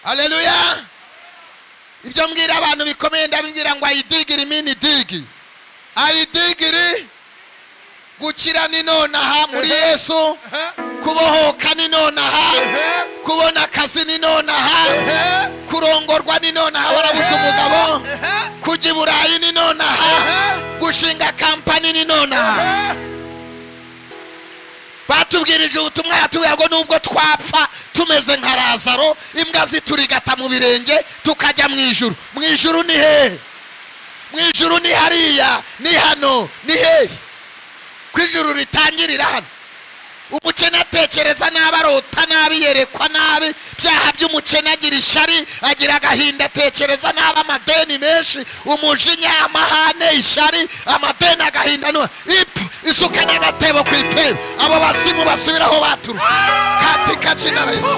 Haleluya. Ibyo mbwira abantu bikomeye ndabibwira ngo ayidigiri mini digi. Ayidigiri gukira ni nonaha muri Yesu, kubohoka ni nonaha, kubona akazi ni nonaha, kurongorwa ni nonaha warabuze umugabo, kujya i Burayi ni nonaha, gushinga kampani ni nonaha. batubwirije ubutumwa yatubwira ngo nubwo twapfa tumeze nka razaro imbwa ziturigata mu birenge tukajya mu ijuru mu ijuru ni hehe mu ijuru ni hariya ni hano ni hehe ko ijuru ritangirira hano umukene atekereza nabi arota nabi yerekwa nabi byaha by'umukene agira ishyari agira agahinda atekereza nabi amadeni menshi umujinya amahane ishyari amadeni agahinda no ipfa isuka n'agatebo ku ipera abo basimu basubira aho baturuka katika jina la yesu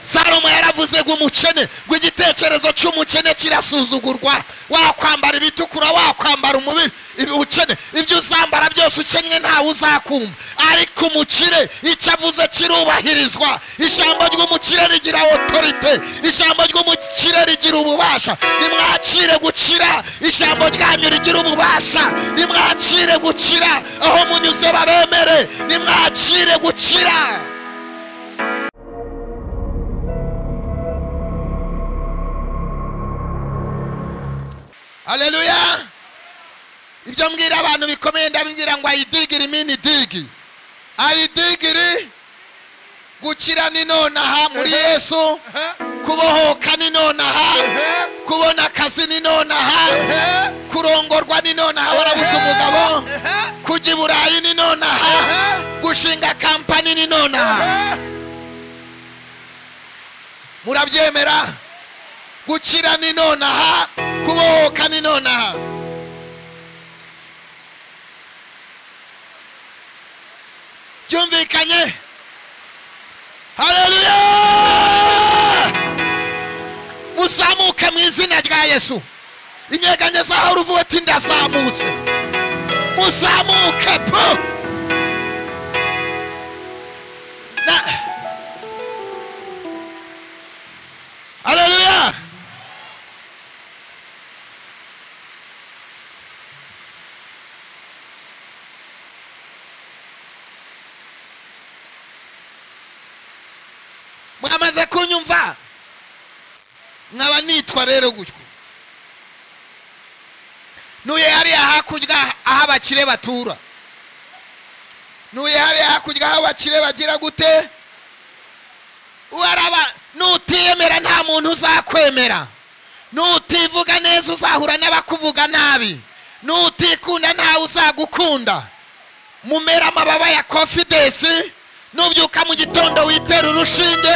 salomo yaravuze ngo umukene ngo igitekerezo cy'umukene kirasuzugurwa wakwambara ibitukura wakwambara umubiri ubukene ibyo uzambara byose ukennye ntawe uzakumva ariko umukire icyo avuze kirubahirizwa ijambo ry'umukire rigira otorite ijambo ry'umukire rigira ububasha nimwakire gukira ijambo ryanyu rigira ububasha nimwakire gukira aho munyuze babemere nimwakire gukira haleluya ibyo mbwira abantu bikomeye ndabibwira ngo ayidigiri mini digi ayidigiri gukira ni nonaha muri yesu kubohoka ni nonaha kubona akazi ni nonaha kurongorwa ni nonaha warabuze umugabo kujya i burayi ni nonaha gushinga kampani ni nonaha murabyemera gukira ni nonaha kubohoka ni nonaha byumvikanye haleluya muzamuke mu izina rya yesu inyeganye zaho ruvuwe ati ndazamutse muzamuke po Na- haleluya mwamaze kunyumva nkaba nitwa rero gutyo ntuye hariya hakurya aho abakire batura ntuye hariya hakurya aho abakire bagira gute uwaraba nutiyemera nta muntu uzakwemera nutivuga neza uzahura n'abakuvuga nabi nutikunda ntawe uzagukunda mumera amababa ya confidence nubyuka mu gitondo witera urushinge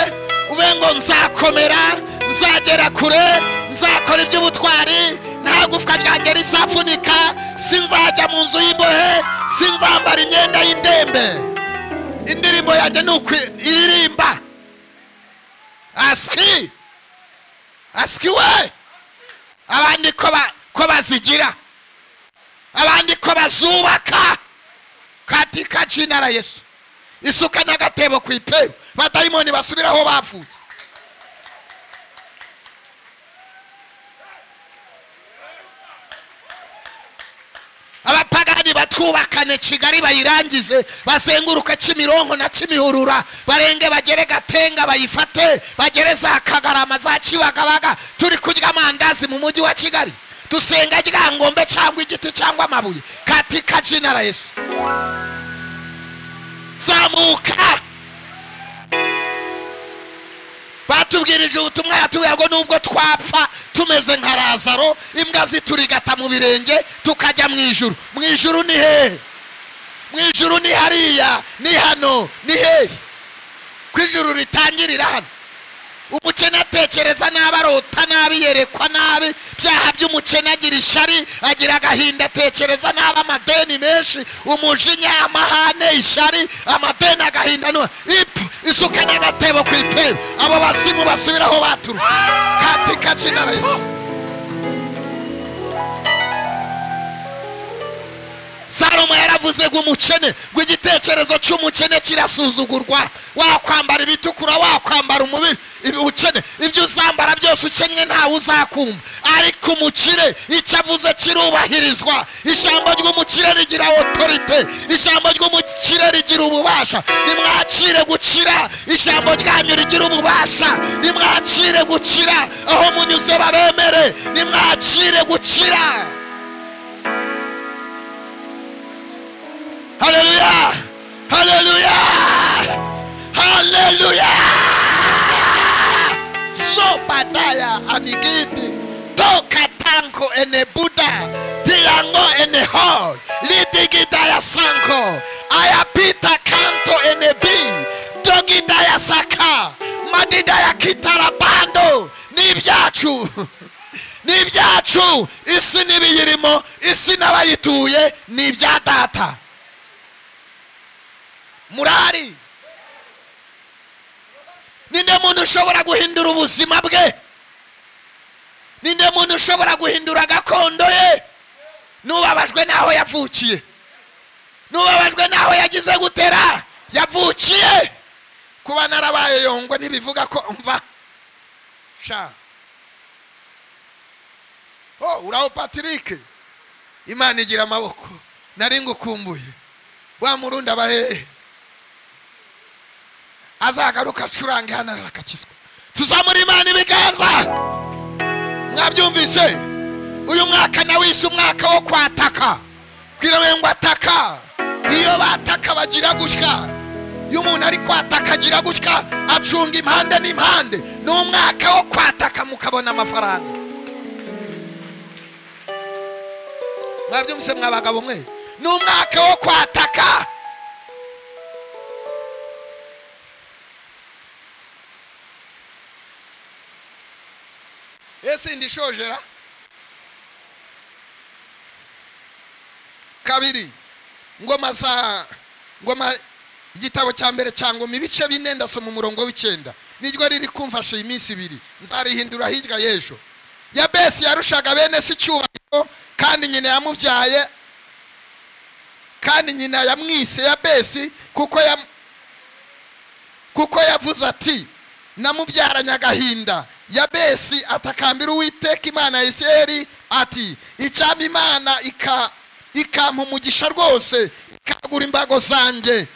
ube ngo nzakomera nzagera kure nzakora iby'ubutwari nta gufwa ryanjye rizapfunika sinzajya mu nzu y'imbohe sinzambara imyenda y'indembe indirimbo yanjye ni uku iririmba asiki asiki we abandi ko ba- ko bazigira abandi ko bazubaka katika jina la yesu isuka n'agatebo ku ipera badayimoni basubira aho bapfuye abapagani batwubakane kigali bayirangize bazenguruke kimironko na kimihurura barenge bagere gatenga bayifate bagere za kagarama za kibagabaga turi kurya amandazi mu mujyi wa kigali dusenga ryangombe cyangwa igiti cyangwa amabuye katika jina la yesu zamuka batubwirije ubutumwa yatubwira ngo nubwo twapfa tumeze nka razaro imbwa ziturigata mu birenge tukajya mu ijuru mu ijuru ni hehe mu ijuru ni hariya ni hano ni hehe ko ijuru ritangirira hano umukene atekereza nabi arota nabi yerekwa nabi byaha by'umukene agira ishyari agira agahinda atekereza nabi amadeni menshi umujinya amahane ishyari amadeni agahinda no ipfa isuka n'agatebo ku ipera abo basimu basubira aho baturuka katika jina la yesu salomo yaravuze ngo umukene ngo igitekerezo cy'umukene kirasuzugurwa wakwambara ibitukura wakwambara umubiri ubukene ibyo uzambara byose ukennye ntawe uzakumva ariko umukire icyo avuze kirubahirizwa ijambo ry'umukire rigira otorite ijambo ry'umukire rigira ububasha nimwakire gukira ijambo ryanyu rigira ububasha nimwakire gukira aho munyuze babemere nimwakire gukira Hallelujah! Hallelujah! Hallelujah! So badaya anigiti. Toka tanko ene Buddha. Tilango ene hall. Lidigidaya sanko. Ayapita kanto ene bi. Dogidaya saka. Madidaya kitarabando. Nibyacu. ni ibyacu isi n'ibiyirimo isi n'abayituye ni ibya data murari ninde muntu ushobora guhindura ubuzima bwe ninde muntu ushobora guhindura gakondo ye n'ubabajwe n'aho yavukiye n'ubabajwe n'aho yagize gutera yavukiye kuba narabaye yongwe ntibivuga ko mva sha oh uraho patrick imana igira amaboko nari ngukumbuye wa murundi abahehe azagaruka acurange hano arakakizwa tuzamura imana ibiganza mwabyumvise uyu mwaka nawe wise umwaka wo kwataka kwirawe ngo ataka iyo bataka bagira gutya iyo umuntu ari kwataka agira gutya acunga impande n'impande ni umwaka wo kwataka mukabona amafaranga mwabyumvise mwabagabo mwe ni umwaka wo kwataka ese ndishojera kabiri ngoma za ngoma igitabo cya mbere cya ngoma ibice bine ndasoma umurongo w'icyenda niryo riri kumfasha iyi minsi ibiri nzarihindura hirya y'ejo yabesi yarushaga bene si icyubahiro kandi nyina yamubyaye kandi nyina yamwise yabesi kuko yam- kuko yavuze ati namubyaranye agahinda yabesi atakambira uwiteka imana ya isirayeli ati icyama imana ika ikampa umugisha rwose ikagura imbago zanjye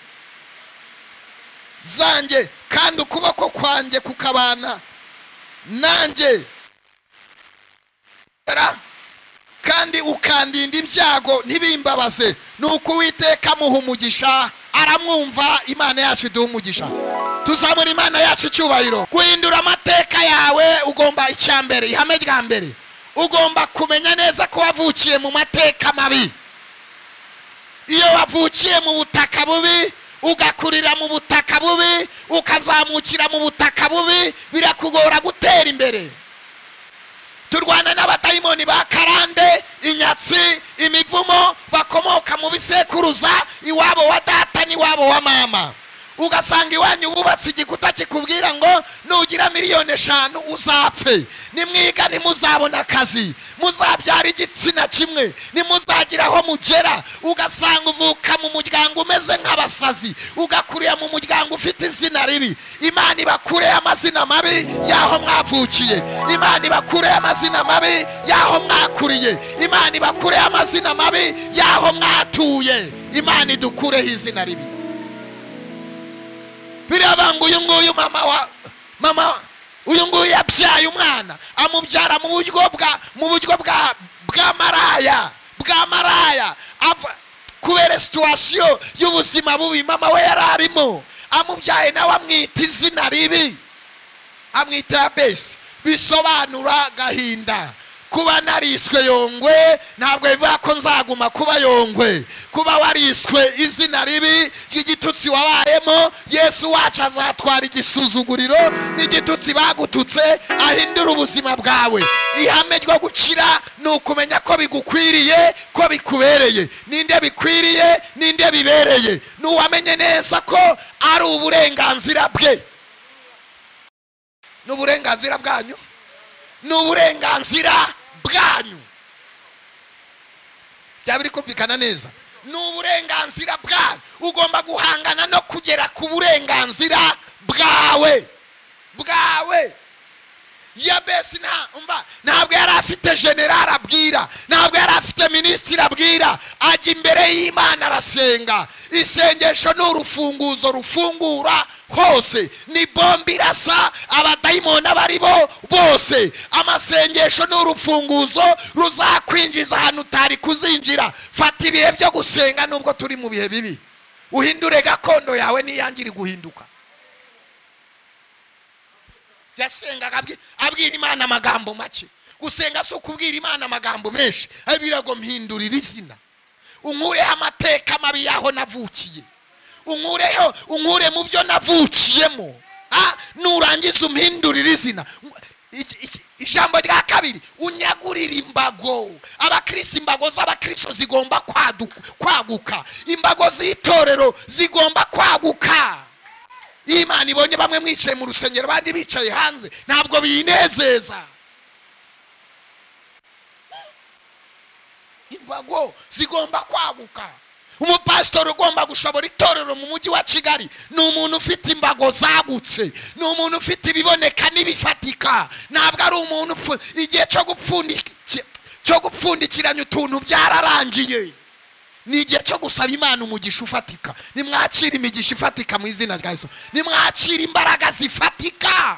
zanjye kandi ukuboko kwanjye kukabana nanjye Ra- kandi ukandinda ibyago ntibimbabaze nuko uwiteka amuha umugisha aramwumva imana yacu iduha umugisha tuzamura imana yacu icyubahiro guhindura amateka yawe ugomba icya mbere ihame rya mbere ugomba kumenya neza ko wavukiye mu mateka mabi iyo wavukiye mu butaka bubi ugakurira mu butaka bubi ukazamukira mu butaka bubi birakugora gutera imbere turwana n'abadayimoni ba karande inyatsi imivumo bakomoka mu bisekuruza iwabo wa data n'iwabo wa mama ugasanga iwanyu bubatse igikuta kikubwira ngo nugira miliyoni eshanu uzapfe nimwiga ntimuzabona akazi muzabyara igitsina kimwe ntimuzagira aho mugera ugasanga uvuka mu muryango umeze nk'abasazi ugakurira mu muryango ufite izina ribi imana ibakure amazina mabi y'aho mwavukiye imana ibakure amazina mabi y'aho mwakuriye imana ibakure amazina mabi y'aho mwatuye imana idukureho izina ribi biriya banga uyu nguyu mama wa mama uyu nguyu yabyaye umwana amubyara mu buryo bwa mu buryo bwa bwa maraya bwa maraya ava- kubera situwasiyo y'ubuzima bubi mama we yari arimo amubyaye nawe amwita izina ribi amwita yabesi bisobanura agahinda kuba nariswe yongwe ntabwo bivuga ko nzaguma kuba yongwe kuba wariswe izina ribi ry'igitutsi wabayemo yesu wacu azatwara igisuzuguriro n'igitutsi bagututse ahindura ubuzima bwawe ihame ryo gukira ni ukumenya ko bigukwiriye ko bikubereye ninde bikwiriye ninde bibereye ni uwamenye neza ko ari uburenganzira bwe ni uburenganzira bwanyu ni uburenganzira bwanyu byaba biri kumvikana neza ni uburenganzira bwawe ugomba guhangana no kugera ku burenganzira bwawe bwawe yabesi nta ntabwo yari afite generari abwira ntabwo yari afite minisitiri abwira ajya imbere y'imana arasenga isengesho ni urufunguzo rufungura hose ni bombe irasa abadayimoni aba ari bo bose amasengesho ni urufunguzo ruzakwinjiza ahantu utari kuzinjira fata ibihe byo gusenga nubwo turi mu bihe bibi uhindure gakondo yawe n'iyangira guhinduka yasengaga abwi- abwira imana amagambo make gusenga si ukubwira imana amagambo menshi abwira ngo mpindurire izina unkureho amateka mabi y'aho navukiye unkureho unkure mu byo navukiyemo Ah, nurangiza umpindurire izina Iki- iki- ijambo rya kabiri unyagurire imbago abakirisi imbago z'abakristo zigomba kwadu- kwaguka imbago z'itorero zigomba kwaguka iyo imana ibonye bamwe mwicaye mu rusengero abandi bicaye hanze ntabwo binezeza imbago zigomba kwaguka umupasitori ugomba gushobora itorero mu mujyi wa kigali ni umuntu ufite imbago zagutse ni umuntu ufite ibiboneka n'ibifatika ntabwo ari umuntu upfu- igihe cyo gupfundiki- cyo gupfundikiranya utuntu byararangiye ni igihe cyo gusaba imana umugisha ufatika nimwakire imigisha ifatika mu izina rya yesu nimwakire imbaraga zifatika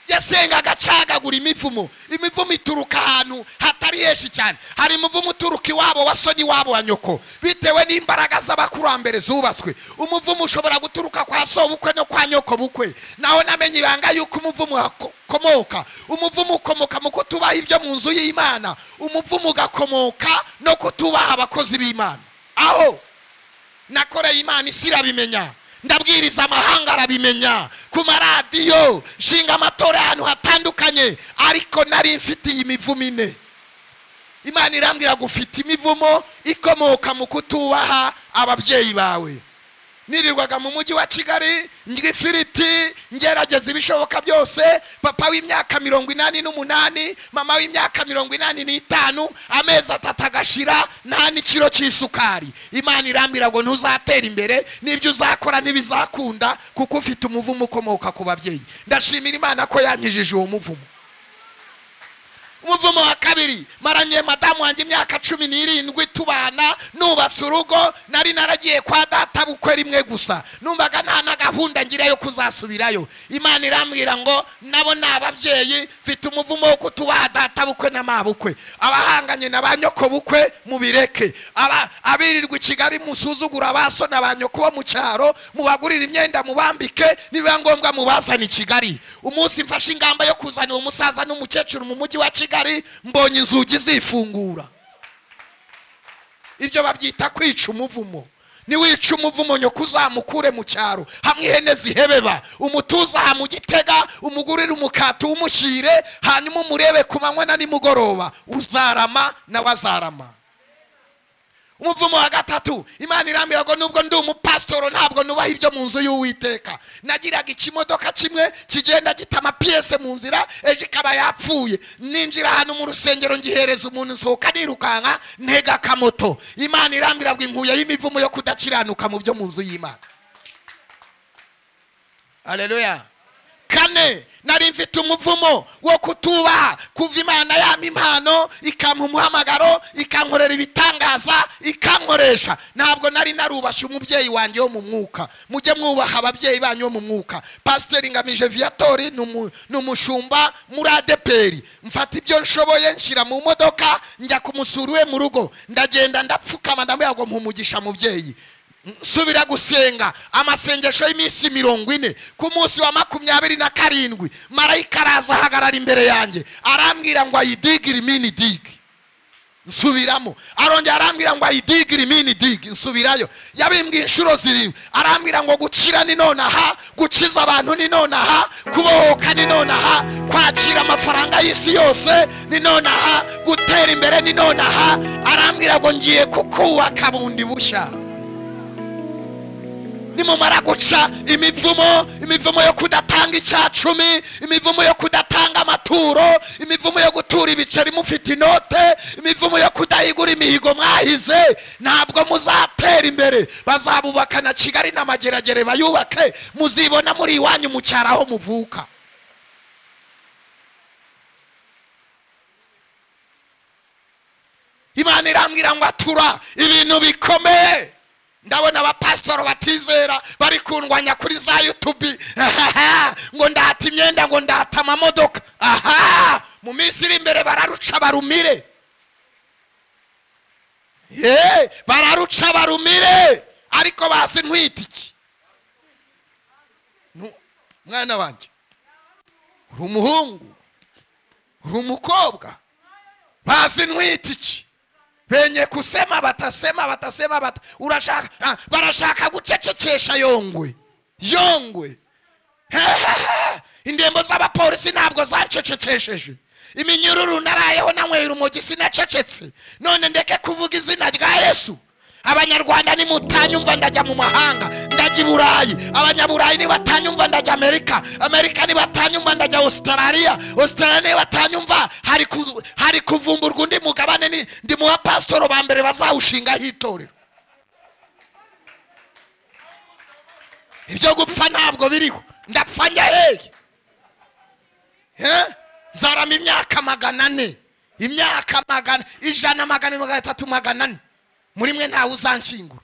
yasengaga acagagura imivumo imivumo ituruka ahantu hatari henshi cyane hari umuvumo uturuka iwabo wa so n'iwabo wa nyoko bitewe n'imbaraga z'abakurambere zubatswe umuvumo ushobora guturuka kwa so bukwe no kwa nyoko bukwe naho namenye ibanga yuko umuvumo ukomoka umuvumo ukomoka mu kutubaha ibyo mu nzu y'imana umuvumo ugakomoka no kutubaha abakozi b'imana aho nakoreye imana isi irabimenya ndabwiriza amahanga arabimenya ku maradiyo nshinga amatora ahantu hatandukanye ariko nari mfite iyi mivumo ine imana irambwira ngo ufite imivumo ikomoka mu kutubaha ababyeyi bawe nirirwaga mu mujyi wa kigali ndya ifiriti ngerageza ibishoboka byose papa w'imyaka mirongo inani n'umunani mama w'imyaka mirongo inani n'itanu amezi atatu agashira nta n'ikiro cy'isukari imana irambwira ngo ntuzatera imbere n'ibyo uzakora ntibizakunda kuko ufite umuvumo ukomoka ku babyeyi ndashimira imana ko yankijije uwo muvumo umuvumo wa kabiri maranye madamu wanjye imyaka cumi n'irindwi tubana nubatse urugo nari naragiye kwa data bukwe rimwe gusa numvaga nta na gahunda ngira yo kuzasubirayo imana irambwira ngo nabo ni ababyeyi mfite umuvumo wo kutubaha data bukwe na mabukwe abahanganye na ba nyoko bukwe mubireke Aba- abirirwa i kigali musuzugura ba so na ba nyoko bo mu cyaro mubagurire imyenda mubambike nibiba ngombwa mubazane i kigali umunsi mfashe ingamba yo kuzanira umusaza n'umukecuru mu mujyi wa kigali mbonye inzugi zifungura ibyo babyita kwica umuvumo niwica umuvumo nyoko uzamukure mu cyaro hamwe ihene zihebeba umutuza aha mu gitega umugurire umukati uwumushyire hanyuma umurebe ku manywa na nimugoroba uzarama nawe azarama umuvumo wa gatatu imana irambwira ngo nubwo ndi umupasitoro ntabwo nubaha ibyo mu nzu y'uwiteka nagiraga ikimodoka kimwe kigenda gita amapiyese mu nzira ejo ikaba yapfuye ninjira ahantu mu rusengero ngihereza umuntu nsohoka nirukanka ntega akamoto imana irambwira ngo inkuye y'imivumo yo kudakiranuka mu byo mu nzu y'imana aleluya kane nari mfite umuvumo wo kutubaha kuva imana yampa impano ikampa umuhamagaro ikankorera ibitangaza ikankoresha ntabwo nari narubashye umubyeyi wanjye wo mu mwuka mujye mwubaha ababyeyi banyu bo mu mwuka pasiteri ngamije viyatori ni umu- ni umushumba muri adeperi mfata ibyo nshoboye nshyira mu modoka njya kumusura iwe mu rugo ndagenda ndapfukama ndamubwira ngo mpumugisha mubyeyi subira gusenga amasengesho y'iminsi mirongo ine ku munsi wa makumyabiri na karindwi marayika araza ahagarara imbere yanjye arambwira ngo ayidigire imini digi nsubiramo arongera arambwira ngo ayidigire imini digi nsubirayo yabimbwiye inshuro zirindwi arambwira ngo gukira ni nonaha gukiza abantu ni nonaha kubohoka ni nonaha kwakira amafaranga y'isi yose ni nonaha gutera imbere ni nonaha arambwira ngo ngiye kukubaka bundi bushya nimumara guca imivumo imivumo yo kudatanga icya cumi imivumo yo kudatanga gutanga amaturo imivumo yo gutura ibiceri mufite inote imivumo yo kudahigura imihigo mwahize ntabwo muzatera imbere bazabubaka na kigali n'amageragere bayubake muzibona muri iwanyu mu cyaro aho muvuka imana irambwira ngo atura ibintu bikomeye ndabona abapasitoro batizera bari kundwanya kuri za yutubi ngo ndata imyenda ngo ndata amamodoka aha mu minsi iri imbere bararuca barumire ye bararuca barumire ariko bazi ntwitiki mwana wanjye uri umuhungu uri umukobwa bazi ntwitiki benye kusema batasema batasema bata urashaka ah, barashaka gucecekesha yongwe yongwe indembo z'abapolisi ntabwo zancecekesheje iminyururu narayeho nanywera umogi sinacecetse none ndeke kuvuga izina rya yesu abanyarwanda nimutanyumva ndajya mu mahanga ndajya i burayi abanyaburayi nibatanyumva ndajya amerika amerika nibatanyumva ndajya ositarariya ositarariya nibatanyumva hari ku- hari kuvumburwa undi mugabane ni- ndi mu bapasitoro ba mbere bazawushingaho itorero ibyo gupfa ntabwo biriho ndapfa njya hehe Eh? zarama imyaka magana ane imyaka magana ijana magana magana atatu magana ane muri mwe ntawe uzanshyingura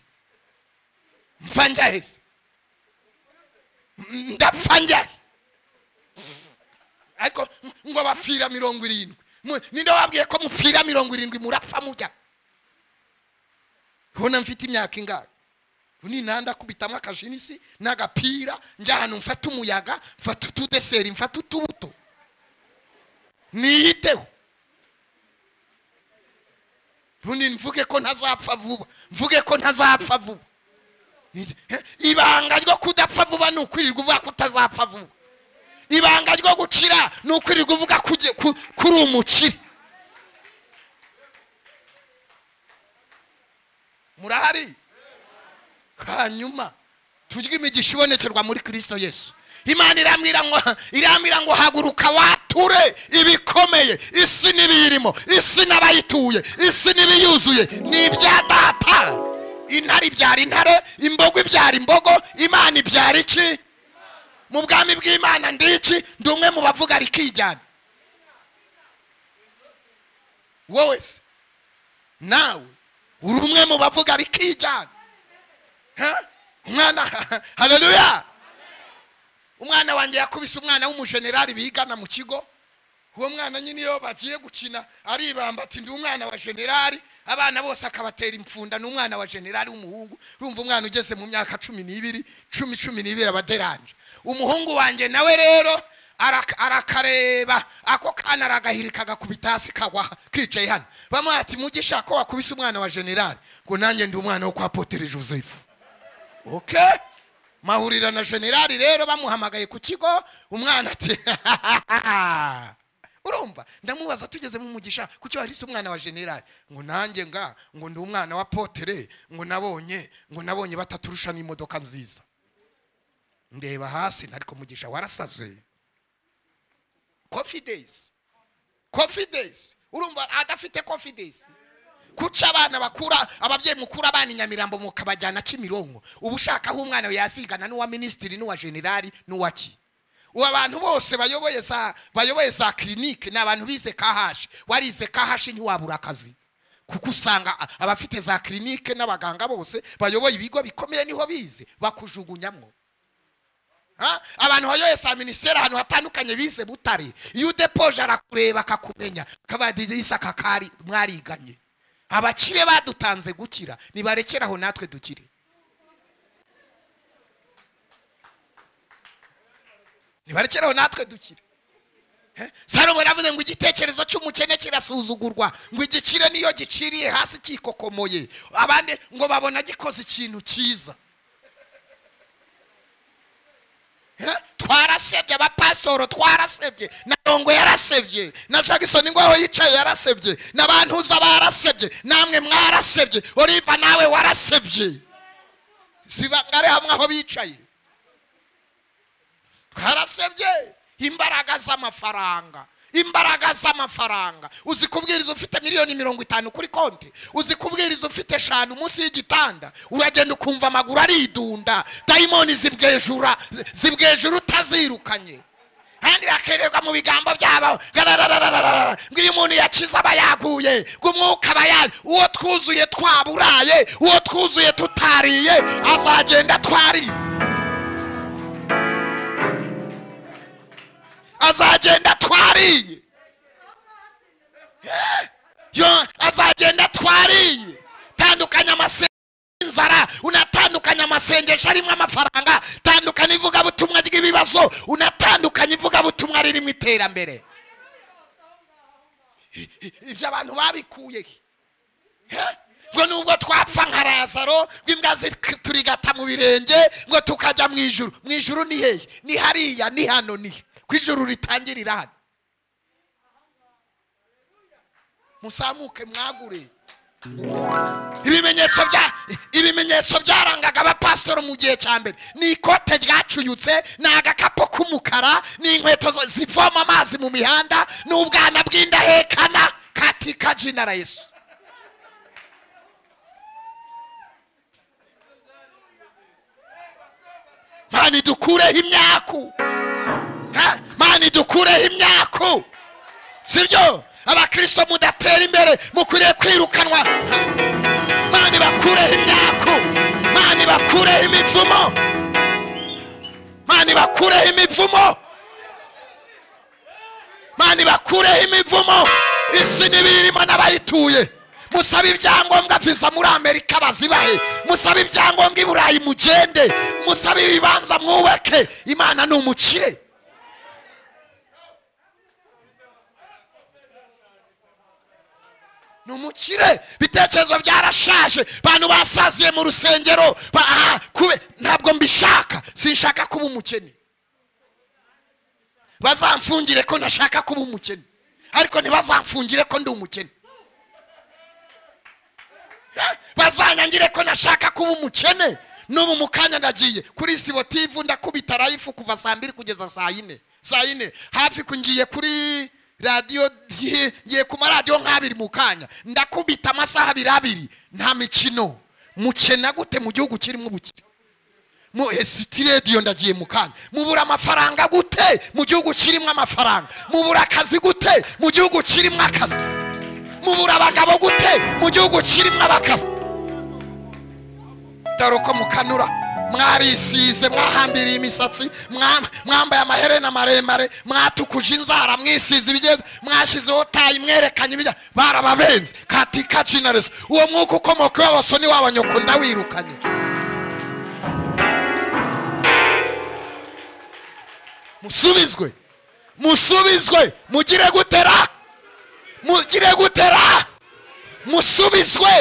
mfa njya heza M- ndapfa njya he? ariko m- ngo bapfira mirongo irindwi Mu- ninde wabwiye ko mupfira mirongo irindwi murapfa mujya ubona mfite imyaka ingahe uninanda akubitamo akajinisi n'agapira njya ahantu mfata umuyaga mfata utudeseri mfata utubuto niyiteho rundi mvuge ko ntazapfa vuba mvuge ko ntazapfa vuba Ni- eh, ibanga ryo kudapfa vuba ni ukwirirwa uvuga ko utazapfa vuba ibanga ryo gukira ni ukwirirwa uvuga ko ugiye ku- ko uri umukire murahari hanyuma turye imigisha ibonekerwa muri kirisito yesu imana irambwira ngo irambwira ngo haguruka wature ibikomeye isi n'ibiyirimo isi n'abayituye isi n'ibiyuzuye ni ibya data intare ibyara intare imbogo ibyara imbogo imana ibyara iki mu bwami bw'imana ndi iki ndi umwe mu bavuga rikijyana wowe se nawe uri umwe mu bavuga rikijyana Ha? umwana haleluya umwana wanjye yakubise umwana w'umujenerali bigana mu kigo uwo mwana nyine iyo bagiye gukina aribamba ati ndi umwana wa generali abana bose akabatera impfunda ni umwana wa generali w'umuhungu urumva umwana ugeze mu myaka cumi n'ibiri cumi cumi n'ibiri aba aderanje umuhungu wanjye nawe rero araka- arakareba ako kana aragahirika agakubita hasi kagwa kicaye hano bamuha ati mugisha ko wakubise umwana wa generali ngo nanjye ndi umwana wo kwa potere joseph okay mahurira na generali rero bamuhamagaye ku kigo umwana ati urumva ndamubaza tugeze mu mugisha kuki wahise umwana wa generali ngo nanjye nga ngo ndi umwana wa potere ngo nabonye ngo nabonye bataturusha n'imodoka nziza ndeba hasi ariko mugisha warasaze confidence confidence urumva adafite confidence kuki abana bakura ababyeyi mukura abana i nyamirambo mukabajyana kimironko uba ushaka aho umwana we yazigana n'uwa minisitiri n'uwa generali n'uwa ki ubu abantu bose bayoboye za bayoboye za kirinike ni abantu bize kahashi warize kahashi ntiwabura akazi kuko usanga a- abafite za kirinike n'abaganga bose bayoboye ibigo bikomeye niho bize bakujugunyamo Ha? abantu bayoboye za minisiteri ahantu hatandukanye bize butare iyo udepoje arakureba akakumenya akabadirisa kakari mwariganye abakire badutanze gukira nibarekere aho natwe dukire nibarekere aho natwe dukire Eh? salomo yaravuze ngo igitekerezo cy'umukene kirasuzugurwa ngo igikire niyo giciriye hasi kikokomoye abandi ngo babona gikoze ikintu cyiza Eh? twarasebye abapasitoro twarasebye na rongo yarasebye na jackson ingwaho yicaye yarasebye na bantuza barasebye namwe mwarasebye oliva nawe warasebye sibangare hamwe aho bicaye twarasebye imbaraga z'amafaranga imbaraga z'amafaranga uzi kubwiriza ufite miliyoni mirongo itanu kuri konti uzi kubwiriza ufite eshanu munsi y'igitanda uragenda ukumva amaguru aridunda dayimoni zibwejura zibwejura utazirukanye kandi bakererwa mu bigambo byabo garararararara, ngo iyo umuntu yakize aba yaguye ngo umwuka aba yazi uwo twuzuye twaburaye uwo twuzuye tutariye azagenda twariye azagenda twariye Eh, yo azagenda twariye tandukanya amasengesho inzara unatandukanya amasengesho arimo amafaranga tandukanya ivugabutumwa ry'ibibazo unatandukanya ivugabutumwa ririmo iterambere I- i- ibyo abantu babikuye he? Eh, ngo nubwo twapfa nka razaro ngo imbwa zi- turigata mu birenge ngo tukajya mu ijuru mu ijuru ni hehe ni hariya ni hano ni he? ko ijuru ritangirira hano musamuke mwagure ibimenyetso bya ibimenyetso byarangaga abapasitori mu gihe cya mbere ni ikote ryacuyutse ni agakapu k'umukara ni inkweto zo- zivoma amazi mu mihanda ni ubwana bw'indahekana katika jina la yesu mani dukureho imyaku Ha? mani dukureho imyaku sibyo abakristo mudatera imbere mukwiriye kwirukanwa mani bakureho imyaku mani bakureho imivumo mani bakureho imivumo mani bakureho imivumo isi n'ibiyirimo n'abayituye musaba ibyangombwa viza muri amerika bazibahe musaba ibyangombwa i burayi mugende musaba ibibanza mwubake imana ni umukire ni umukire ibitekerezo byarashaje abantu basaziye mu rusengero ba- ah, kube- ntabwo mbishaka sinshaka kuba umukene bazamfungire ko ntashaka kuba umukene ariko ntibazamfungire ko ndi umukene Eh, bazanyangire ko ntashaka kuba umukene n'ubu mu kanya ndagiye kuri sibotivu ndakubita rayifu kuva saa mbiri kugeza saa yine saa yine hafi ku- ngiye kuri radiyo ngiye- ngiye ku maradiyo nk'abiri mu kanya ndakubita amasaha abiri abiri nta mikino mukena gute mu gihugu kirimo ubukire mu esiti radiyo ndagiye mu kanya mubura amafaranga gute mu gihugu kirimo amafaranga mubura akazi gute mu gihugu kirimo akazi mubura abagabo gute mu gihugu kirimo abagabo dore uko mukanura mwarisize mwahambiriye imisatsi mwa- mwambaye amaherena maremare mwatukuje inzara mwisize ibigeze mwashyizeho tayi mwerekanye ibijya barababenze katika jinareso uwo mwuka ukomoka iwabo so n'iwabo nyoko ndawirukanye musubizwe musubizwe mugire gutera mugire gutera musubizwe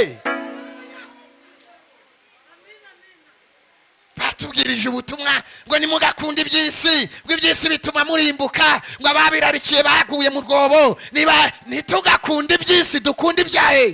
batubwirije ubutumwa ngo nimugakunde iby'isi ngo iby'isi bituma murimbuka ngo ababirarikiye baguye mu rwobo niba ntitugakunde iby'isi dukunde ibyaye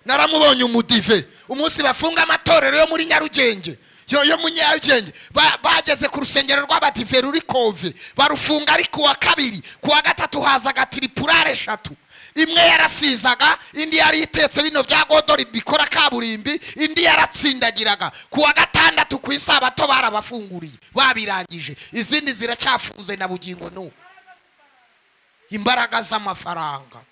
naramubonye umudive umunsi bafunga amatorero yo muri nyarugenge yo yo mu nyarugenge ba- bageze ku rusengero rw'abadive ruri kove barufunga ari kuwa kabiri kuwa gatatu hazaga tiripurare eshatu imwe yarasizaga indi yari itetse bino bya godori bikora kaburimbi indi yaratsindagiraga kuwa gatandatu ku isabato barabafunguriye babirangije izindi ziracyafunze na bugingo n'ubu imbaraga z'amafaranga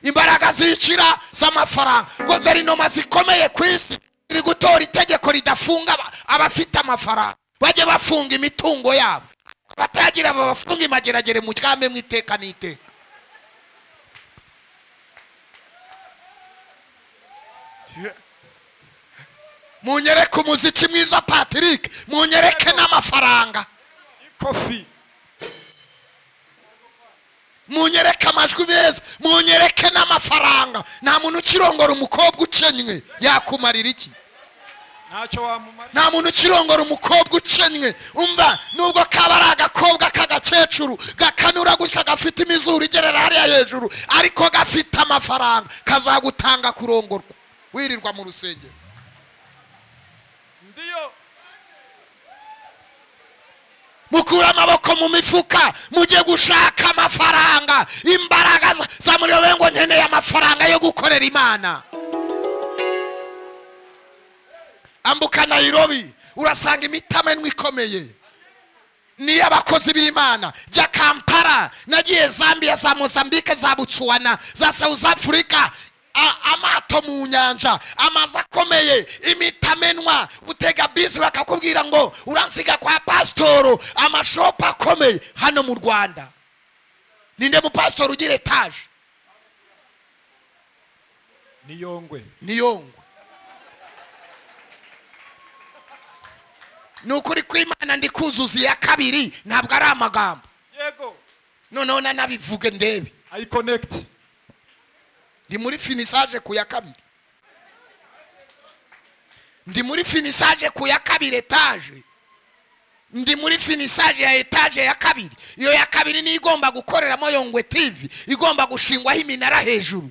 imbaraga zikira z'amafaranga guverinoma zikomeye ku isi ziri gutora itegeko ridafunga aba- abafite amafaranga bajye bafunga imitungo yabo abatagira babafunga imageragere mu ryame mu iteka n'iteka munyereke umuziki mwiza patrick munyereke n'amafaranga kofi munyereke amajwi meza munyereke n'amafaranga nta muntu ukirongora umukobwa ukenywe yakumarira iki ntacyo wamumarira nta muntu ukirongora umukobwa ukenywe umva nubwo kaba ari agakobwa k'agakecuru gakanura gutya gafite imizuru igerera hariya hejuru ariko gafite amafaranga kazagutanga kurongorwa wirirwa mu rusengero ndiyo mukure amaboko mu mifuka mujye gushaka amafaranga imbaraga za- za muriyobe ngo nkeneye amafaranga yo gukorera imana ambuka nayirobi urasanga imitamenwa ikomeye n'iy'abakozi b'imana jya kampala nagiye zambia za mozambique za butsuwana za south africa A- amato mu nyanja amazu akomeye imitamenwa utega bisi bakakubwira ngo uransiga kwa pasitoro amashopu akomeye hano mu rwanda ninde mupasitori ugira etaje niyongwe niyongwe ni ukuri kw'imana ndi kuzuza iya kabiri ntabwo ari amagambo yego noneho nanabivuge ndebe ayikonegiti ndi muri finisaje ku ya kabiri ndi muri finisaje ku ya kabiri etaje ndi muri finisaje ya etaje ya kabiri iyo ya kabiri niyo igomba gukoreramo yongwe tivi igomba gushingwaho iminara hejuru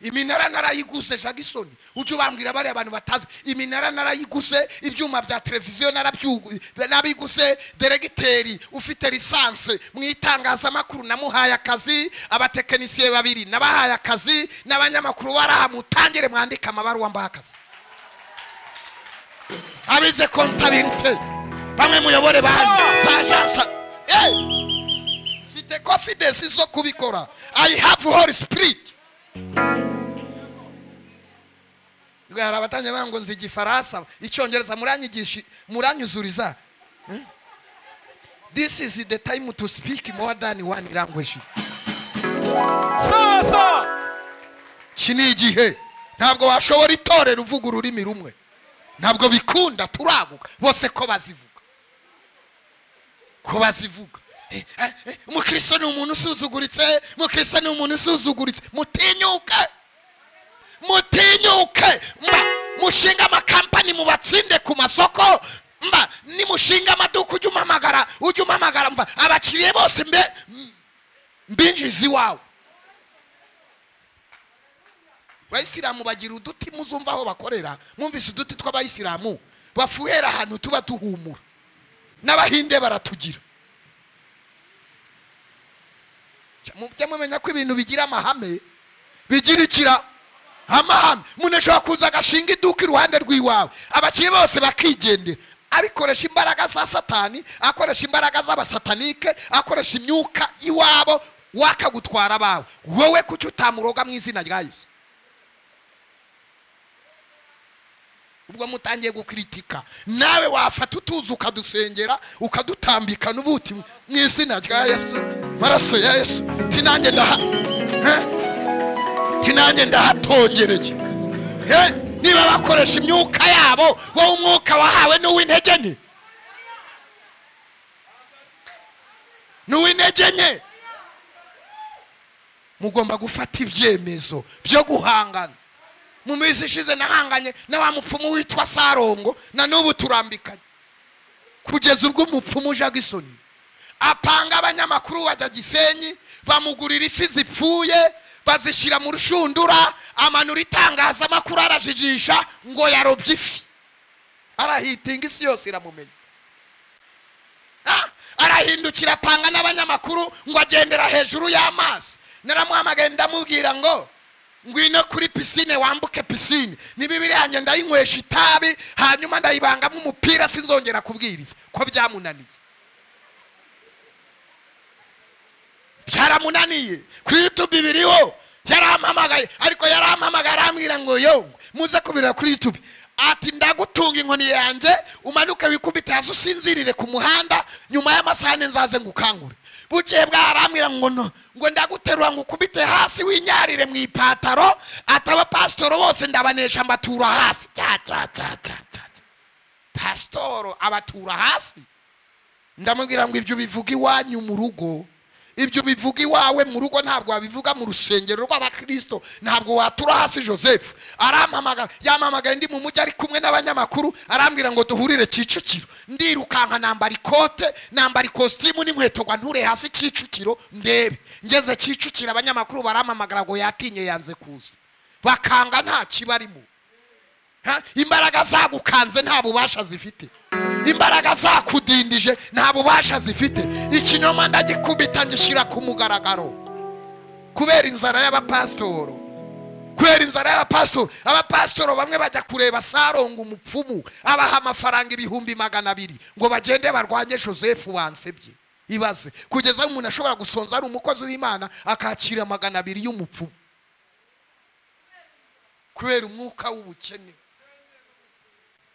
iminara narayiguse jagisoni ujye ubambwira bariya abantu batazi iminara narayiguse ibyuma bya televiziyo narabyu- narabiguse deregiteri ufite lisanse mu itangazamakuru namuhaye akazi abatekinisiye babiri nabahaye akazi n'abanyamakuru bari aha mutangire mwandike amabaruwa mbaha akazi abize kontabirite bamwe muyobore ba za jansa Eh! mfite confidence zo kubikora i have holy spirit Ubwo hari abatangiye bavuga ngo nzi igifaransa icyongereza muranyigisha muranyuzuriza Eh? this is the time to speak more than one language sawa sawa iki ni igihe ntabwo washobora itorero uvuga ururimi rumwe ntabwo bikunda turaguka bose ko bazivuga ko bazivuga Eh, eh, eh, umukristo ni umuntu usuzuguritse umukristo ni umuntu usuzuguritse mutinyuke mutinyuke mba mushinga amakampani mubatsinde ku masoko mba nimushinga amaduka ujye umpamagara ujye umpamagara mba abakiriya bose mbe mbinjiza iwawe abayisilamu bagira uduti muzumva aho bakorera mwumvise uduti tw'abayisilamu bafuhera ahantu tuba duhumura n'abahinde baratugira mujya mumenya ko ibintu bigira amahame bigira ikira amahame umuntu ashobora kuza agashinga iduka iruhande rw'iwawe abakiriya bose bakigendera abikoresha imbaraga za satani akoresha imbaraga z'abasatanike akoresha imyuka iwabo wakagutwara abawe wowe kuki utamuroga mu izina rya yesu ubwo mutangiye gukritika nawe wafata utuzi ukadusengera ukadutambika n'ubuti mu izina rya yesu maraso ya yesu tinange ndaha Eh? Ati nanjye ndahatongereye Eh, niba bakoresha imyuka yabo wowe umwuka wahawe ni uw'intege nke ni uw'intege nke mugomba gufata ibyemezo byo guhangana mu minsi ishize nahanganye na wa mupfumu witwa sarongo na n'ubu turambikanye kugeza ubwo umupfumu uje agisoni apanga abanyamakuru bajya gisenyi bamugurira ifi zipfuye bazishyira mu rushundura amanura itangazamakuru arajijisha ngo yarobye ifi arahitinga isi yose iramumenya Ah, arahindukira apanga n'abanyamakuru ngo agendera hejuru y'amazi naramuhamagaye ndamubwira ngo ngwino kuri pisine wambuke pisine niba ibiri yanjye ndayinywesha itabi hanyuma ndayibangamo umupira sinzongera kubwiriza ko byamunaniye byaramunaniye kuri yutubi biriho yarampamagaye ariko yarampamagaye arambwira ngo yo muze kubirira kuri yutubi ati ndagutunga inkoni yanjye umanuke wikubite hasi usinzirire ku muhanda nyuma y'amasaha ane nzaze ngo ukangure bukeye bwaho arambwira ngo no ngo ndaguterura ngo ukubite hasi winyarire mu ipataro ati abapasitoro bose ndabanesha mbatura hasi Tya, tya, tya, tya, tya. pasitoro abatura hasi ndamubwira ngo ibyo bivuga iwanyu mu rugo ibyo bivuga iwawe mu rugo ntabwo wabivuga mu rusengero rw'abakristo ntabwo watura hasi joseph arampamagara yampamagaye ndi mu mujyi ari kumwe n'abanyamakuru arambwira ngo duhurire kicukiro ndirukanka nambara ikote nambara ikositimu n'inkweto ngo nture hasi kicukiro ndebe ngeze kicukiro abanyamakuru barampamagara ngo yatinye yanze kuza bakanga nta kibarimo Ha? imbaraga zagukanze nta bubasha zifite imbaraga zakudindije nta bubasha zifite ikinyoma ndagikubita ngishyira ku mugaragaro kubera inzara y'abapasitoro kubera inzara y'abapasitoro abapasitoro bamwe bajya kureba saronga umupfumu abaha amafaranga ibihumbi magana abiri ngo bagende barwanye joseph wansebye ibaze kugeza aho umuntu ashobora gusonza ari umukozi w'imana akakira magana abiri y'umupfumu kubera umwuka w'ubukene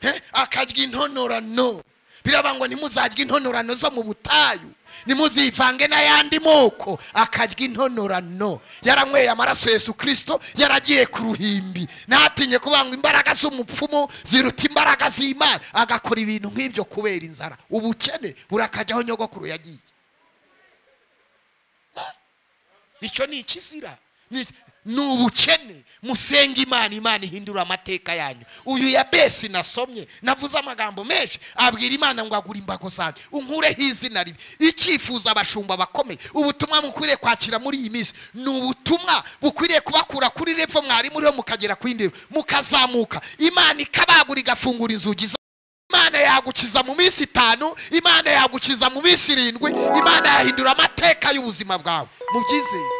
Eh, akarya intonorano biraba ngo ntimuzarye intonorano zo mu butayu ntimuzivange n'ayandi moko akarya intonorano yaranyweye amaraso yesu kirisito yaragiye ku ruhimbi ntatinye kuvuga ngo imbaraga z'umupfumu ziruta imbaraga z'imana agakora ibintu nk'ibyo kubera inzara ubukene burakajyaho nyogokuru yagiye icyo ni ikizira Ni iki- ni ubukene musenga imana imana ihindura amateka yanyu uyu ya besi nasomye navuze amagambo menshi abwira imana ngo agure imbago zanjye unkureho izina ribi icyifuza abashumba abakomeye ubutumwa mukwiriye kwakira muri iyi minsi ni ubutumwa bukwiriye kubakura kuri revo mwari muriho mukagera ku yindi revo mukazamuka imana ikabagura igafungura inzugi za imana yagukiza mu minsi itanu imana yagukiza mu minsi irindwi imana yahindura amateka y'ubuzima bwawe mubyizere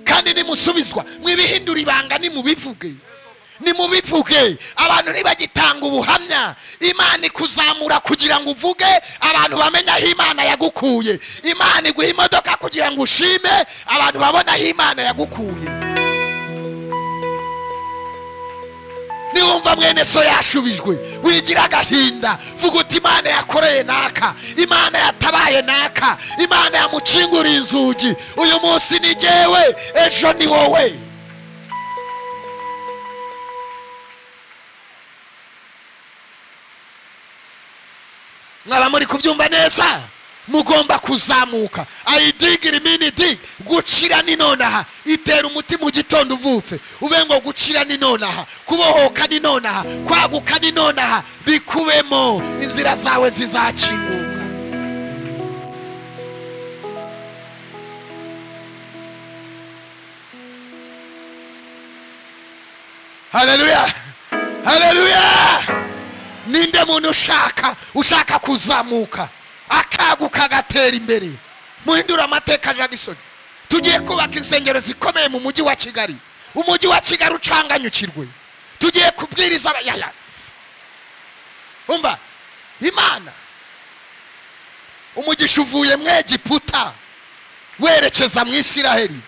kandi nimusubizwa mwibihindura ibanga nimubivuge nimubivuge abantu nibagitanga ubuhamya imana ikuzamura kugira ngo uvuge abantu bamenye aho imana yagukuye imana iguha imodoka kugira ngo ushime abantu babone aho imana yagukuye niwumva mwene so yashubijwe wigira agahinda vuga uti imana yakoreye naka imana yatabaye naka imana yamukinguriye inzugi uyu munsi ni jyewe ejo ni wowe mwaba muri kubyumva neza mugomba kuzamuka ayidigira iminidi gukira ni nonaha itera umuti mu gitondo uvutse ube ngo gukira ni nonaha kubohoka ni nonaha kwaguka ni nonaha bikubemo inzira zawe zizakinguka haleluya haleluya ninde muntu ushaka ushaka kuzamuka akaguka agatera imbere muhindure amateka jagisoni tugiye kubaka insengero zikomeye mu mujyi wa kigali umujyi wa kigali ucanganyukirwe tugiye kubwiriza aba- yaya umva imana umugisha uvuye mu egiputa werekeza mu isiraheli